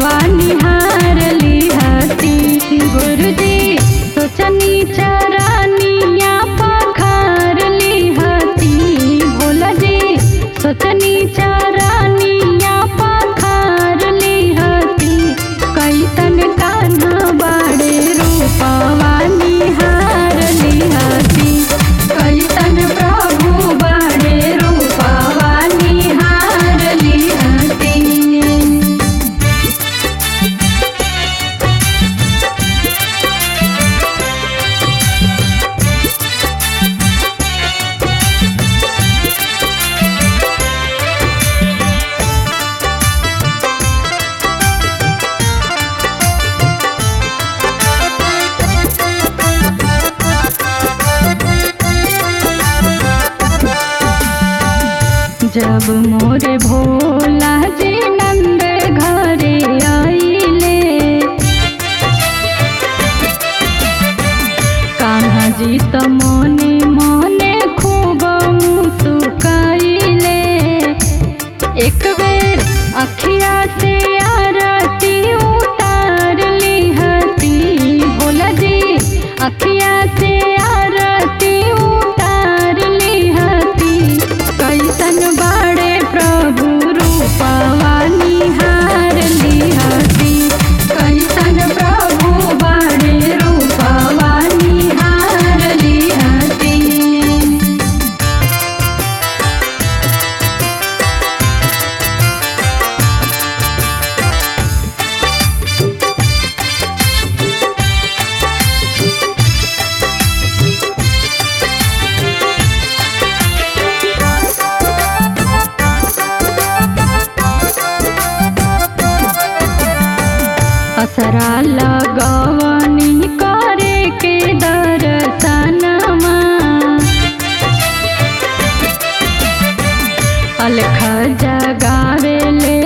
रूपवा निहार लिहती गुरुजी सोचनी चरनिया पखार लिहती भोला जी सोचनी चरनिया पखार लिहती कैसन कान्हा बाड़े रूपवा निहार लिहती कैसन प्रभु बाड़े रूपवा निहार लिहती जब मोरे भोला जी नंद घरे आइले कान्हा जी त मोने मोने खूब मुस्काइले एक बेर अखिया से आरती उतार लिहती भोला जी अखिया से आरती उतार लिहती कैसन बाड़े प्रभु रूपवा निहार लिहती कैसन प्रभु बाड़े रूपवा निहार लिहती असरा लगवनी करे के दर्शनमा अलख जगावे ले